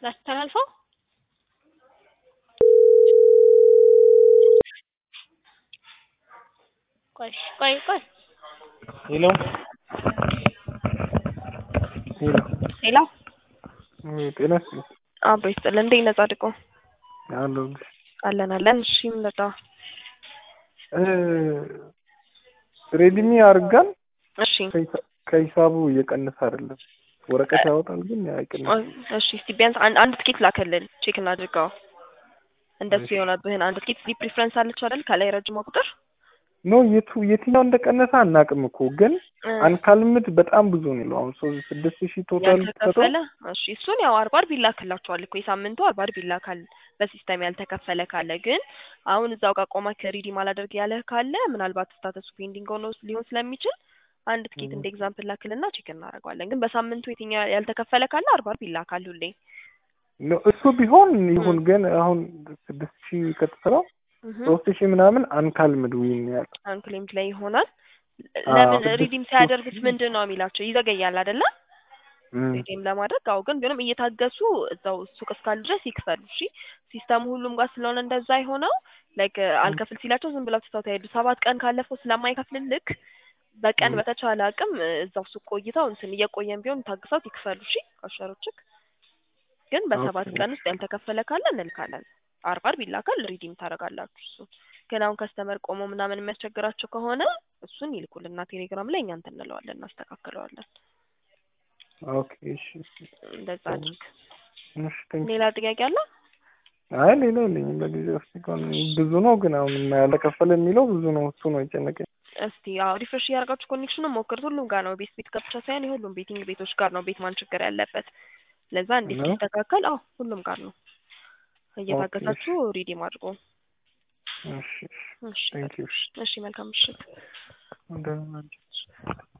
ላስተላልፈው ቆይ ቆይ ቆይ ሄሎ ሄሎ ሄሎ ጤና ይስጥልኝ አብሮ ይስጥልን። እንዴት ነህ ጻድቁ? አለሁልሽ አለን አለን። እሺ ምን ልርዳ? ሬድሚ አድርጋን እሺ ከሂሳቡ እየቀነሰ አይደለም። ወረቀት ያወጣል ግን አይቀንስም። እሺ እስቲ ቢያንስ አንድ አንድ ትኬት ላከልን ቼክ እናድርገው። እንደሱ እሺ። የሆነብህን አንድ ትኬት ስሊፕ ፕሪፈረንስ አለች አይደል? ከላይ ረጅሟ ቁጥር ኖ የቱ የትኛው እንደቀነሰ አናውቅም እኮ ግን እ፣ አንካልምድ በጣም ብዙ ነው የሚለው አሁን ሶ- ስድስት ሺህ ቶታል ሰጠው ያልተከፈለ እሺ፣ እሱን ያው አርባ አርብ ይላክላቸዋል እኮ የሳምንቱ አርባ አርብ ይላካል በሲስተም ያልተከፈለ ካለ። ግን አሁን እዛው ጋር ቆማ ከሪዲም አላደርግ ያለህ ካለ ምናልባት ስታተሱ ፔንዲንግ ሆኖ ሊሆን ስለሚችል አንድ ትኬት እንደ ኤግዛምፕል ላክልና ቼክ እናደርገዋለን። ግን በሳምንቱ የትኛው ያልተከፈለ ካለ አርባ አርብ ይላካል ሁሌ። ኖ እሱ ቢሆን ይሁን ግን አሁን ስድስት ሺህ ከተሰራው እህ ሶስት ሺህ ምናምን አንካልምድ ዊን ያለ አንክሌምድ ላይ ይሆናል። አዎ፣ ለምን ስድስት ሪዲም ሶስት ሲያደርጉት ሺህ ምንድን ነው የሚላቸው? ይዘገያል አይደለ? እም፣ ሪዲም ለማድረግ አዎ። ግን ቢሆንም እየታገሱ እዛው ሱቅ እስካሉ ድረስ ይክፈሉ። እሺ ሲስተሙ ሁሉም ጋር ስለሆነ እንደዛ የሆነው ላይክ አልከፍል ሲላቸው ዝም ብለው ትተው ተሄዱ። ሰባት ቀን ካለፈው ስለማይከፍልልክ በቀን እም። በተቻለ አቅም እዛው ሱቅ ቆይተው እንትን እየቆየን ቢሆን ታግሰው ይክፈሉ። እሺ ካሸሮችክ ግን በሰባት ኦኬ። ቀን ውስጥ ያልተከፈለ ካለ እንልካለን። አርብ አርብ ይላካል። ሪዲም ታደርጋላችሁ። እሱ ግን አሁን ከስተመር ቆሞ ምናምን የሚያስቸግራቸው ከሆነ እሱን ይልኩልና ቴሌግራም ላይ እኛ እንትን እንለዋለን፣ እናስተካክለዋለን። ኦኬ እሺ እሺ እንደዛ አድርግ። እሺ ቴንክ ሌላ ጥያቄ አለ? አይ ሌላ የለኝም ለጊዜው እስኪ እንኳን ብዙ ነው ግን አሁን ያልተከፈለ የሚለው ብዙ ነው እሱ ነው የጨነቀኝ እስቲ ያው ሪፍሬሽ እያደረጋችሁ ኮኔክሽኑን ሞክሩት። ሁሉም ጋር ነው ቤት ቤት ጋር ብቻ ሳይሆን የሁሉም ቤቲንግ ቤቶች ጋር ነው ቤት ማን ችግር ያለበት። ለዛ እንዴት ነው? ሊስተካከል? አዎ ሁሉም ጋር ነው። ኦኬ እየታገሳችሁ ሪዲም አድርጎ። እሺ እሺ እሺ ቴንክ ዩ እሺ መልካም ምሽት። እንደምን አደርሽ